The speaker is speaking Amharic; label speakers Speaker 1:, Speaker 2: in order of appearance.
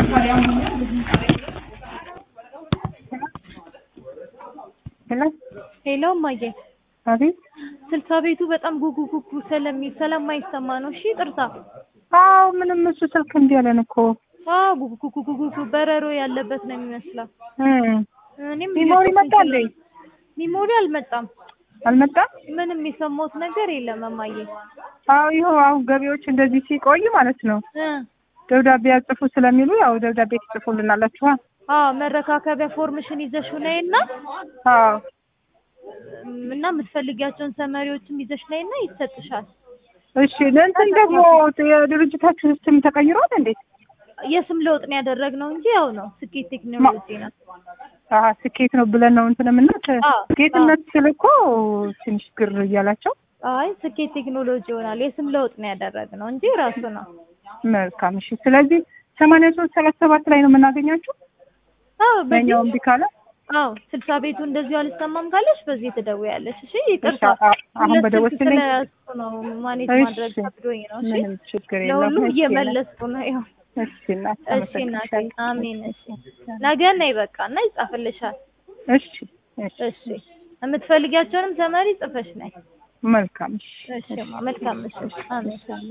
Speaker 1: ሄሎ
Speaker 2: ሄሎ እማዬ፣
Speaker 1: አቤት።
Speaker 2: ስልሳ ቤቱ በጣም ጉጉ ጉጉ ስለሚል ስለማይሰማ ነው። እሺ ጥርሳ።
Speaker 1: አዎ ምንም እሱ ስልክ እምቢ አለን እኮ
Speaker 2: አዎ ጉጉ ጉጉ ጉጉ በረሮ ያለበት ነው የሚመስለው።
Speaker 1: እ
Speaker 2: እኔም
Speaker 1: ሚሞሪ
Speaker 2: እየሰማሁ
Speaker 1: መጣ እንዴ?
Speaker 2: ሚሞሪ አልመጣም።
Speaker 1: አልመጣም?
Speaker 2: ምንም የሰማሁት ነገር የለም እማዬ።
Speaker 1: አዎ ይኸው አሁን ገቢዎች እንደዚህ ሲቆይ ማለት ነው
Speaker 2: እ
Speaker 1: ደብዳቤ ያጽፉ ስለሚሉ ያው ደብዳቤ ትጽፉልናላችኋ።
Speaker 2: አዎ መረካከቢያ ፎርምሽን ይዘሽ ነይና
Speaker 1: አዎ
Speaker 2: እና የምትፈልጊያቸውን ሰመሪዎችም ይዘሽ ነይና ይሰጥሻል።
Speaker 1: እሺ። ለእንትን ደግሞ የድርጅታችሁ ስም ተቀይሯል እንዴ?
Speaker 2: የስም ለውጥ ነው ያደረግነው እንጂ ያው ነው ስኬት ቴክኖሎጂ ነው።
Speaker 1: አሀ ስኬት ነው ብለን ነው እንትን የምናት
Speaker 2: አዎ፣
Speaker 1: ጌትነት ስል እኮ ትንሽ ግር እያላቸው
Speaker 2: አይ ስኬት ቴክኖሎጂ ይሆናል። የስም ለውጥ ነው ያደረግነው እንጂ ራሱ ነው።
Speaker 1: መልካም እሺ። ስለዚህ ሰማንያ ሶስት ሰላሳ ሰባት ላይ ነው የምናገኛችሁ።
Speaker 2: አዎ
Speaker 1: በእኛው
Speaker 2: በዚህ
Speaker 1: እምቢ ካለ
Speaker 2: አዎ ስልሳ ቤቱ እንደዚሁ አልሰማም ካለሽ በዚህ ትደውያለሽ። እሺ ይቅርታ፣
Speaker 1: እሺ፣ አ- አሁን
Speaker 2: ሁለት ስልክ
Speaker 1: በደወልሽልኝ?
Speaker 2: ስለያዝኩ ነው ማኔጅ
Speaker 1: እሺ፣
Speaker 2: ማድረግ ከብዶኝ ነው። እሺ
Speaker 1: ምንም ችግር የለም።
Speaker 2: ለሁሉም
Speaker 1: እሺ፣
Speaker 2: እየመለስኩ ነው። ያው
Speaker 1: እሺ እናት
Speaker 2: እሺ እናቴ፣ አሜን። እሺ ነገ ነይ በቃ እና ይጻፍልሻል።
Speaker 1: እሺ እሺ
Speaker 2: እሺ የምትፈልጊያቸውንም ተመሪ ጽፈሽ ነይ።
Speaker 1: መልካም እሺ
Speaker 2: እሺ ማ መልካም እሺ አሜን።